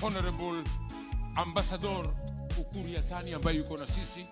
Honorable Ambassador Ukur Yatani ambaye yuko na sisi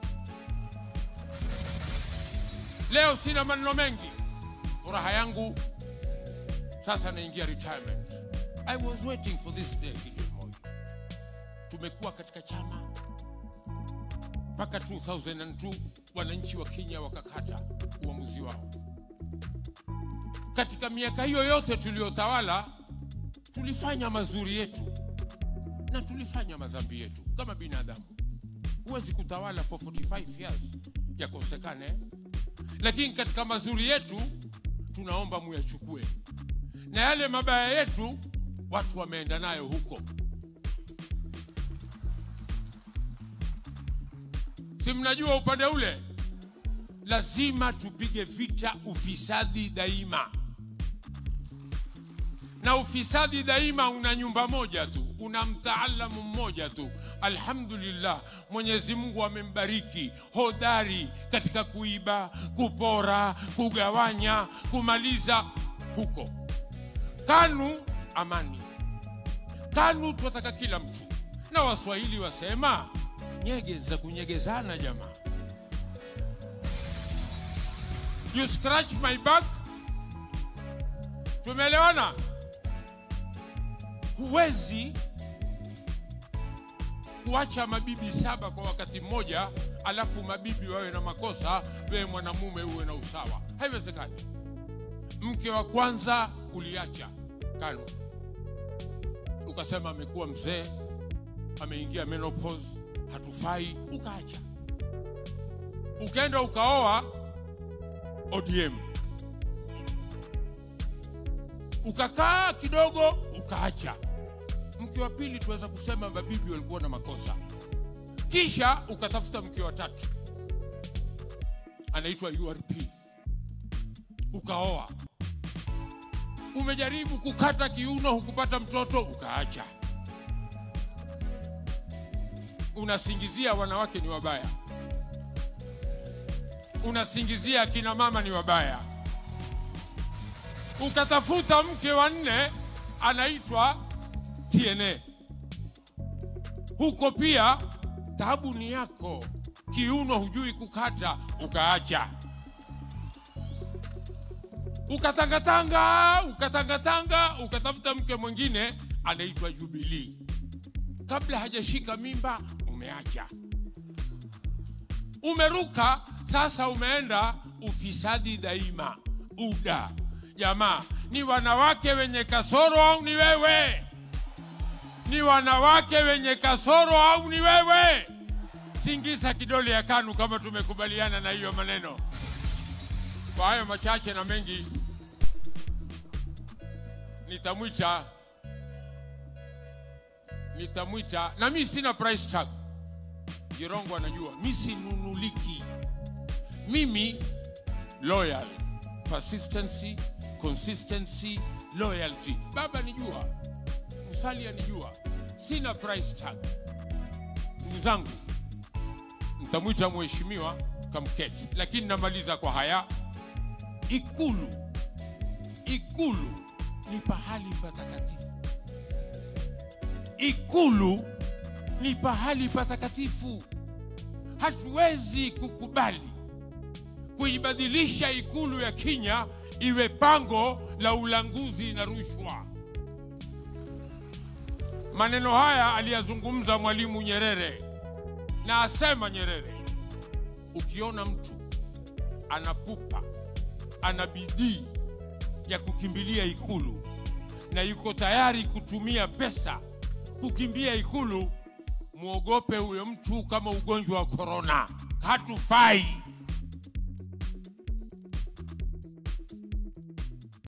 leo. Sina maneno mengi, furaha yangu sasa naingia retirement. I was waiting for this day, Gideon Moi. Tumekuwa katika chama mpaka 2002 wananchi wa Kenya wakakata uamuzi wao. Katika miaka hiyo yote tuliyotawala, tulifanya mazuri yetu na tulifanya madhambi yetu kama binadamu. Huwezi kutawala for 45 years yakosekane, lakini katika mazuri yetu tunaomba muyachukue, na yale mabaya yetu watu wameenda nayo huko. Si mnajua upande ule, lazima tupige vita ufisadi daima, na ufisadi daima una nyumba moja tu, una mtaalamu mmoja tu. Alhamdulillah, Mwenyezi Mungu amembariki hodari katika kuiba, kupora, kugawanya, kumaliza huko. KANU amani, KANU tunataka kila mtu, na Waswahili wasema nyege za kunyegezana jamaa. You scratch my back. Tumeelewana? Huwezi kuacha mabibi saba kwa wakati mmoja, alafu mabibi wawe na makosa, wewe mwanamume uwe na usawa. Haiwezekani. Mke wa kwanza uliacha KANU, ukasema amekuwa mzee, ameingia menopause hatufai, ukaacha. Ukaenda ukaoa ODM, ukakaa kidogo, ukaacha. Mke wa pili tuweza kusema mabibi walikuwa na makosa, kisha ukatafuta mke wa tatu, anaitwa URP, ukaoa. Umejaribu kukata kiuno, hukupata mtoto, ukaacha unasingizia wanawake ni wabaya, unasingizia akina mama ni wabaya. Ukatafuta mke wa nne anaitwa TNA, huko pia tabu ni yako, kiuno hujui kukata, ukaacha. Ukatangatanga, ukatangatanga, ukatafuta mke mwingine anaitwa Jubilee kabla hajashika mimba umeacha, umeruka sasa, umeenda ufisadi daima, UDA. Jamaa, ni wanawake wenye kasoro au ni wewe? Ni wanawake wenye kasoro au ni wewe? Tingiza kidole ya KANU kama tumekubaliana na hiyo maneno. Kwa hayo machache na mengi, nitamwita nitamwita na mi sina price tag. Jirongo anajua mi sinunuliki. Mimi loyal, persistency, consistency, loyalty. Baba nijua, Msali anijua, sina price tag. Ndugu zangu, nitamwita mheshimiwa kamketi, lakini namaliza kwa haya. Ikulu, Ikulu ni pahali patakatifu. Ikulu ni pahali patakatifu. Hatuwezi kukubali kuibadilisha ikulu ya Kenya iwe pango la ulanguzi na rushwa. Maneno haya aliyazungumza Mwalimu Nyerere, na asema Nyerere, ukiona mtu anapupa, ana bidii ya kukimbilia ikulu na yuko tayari kutumia pesa kukimbia ikulu, mwogope huyo mtu kama ugonjwa wa korona. Hatufai.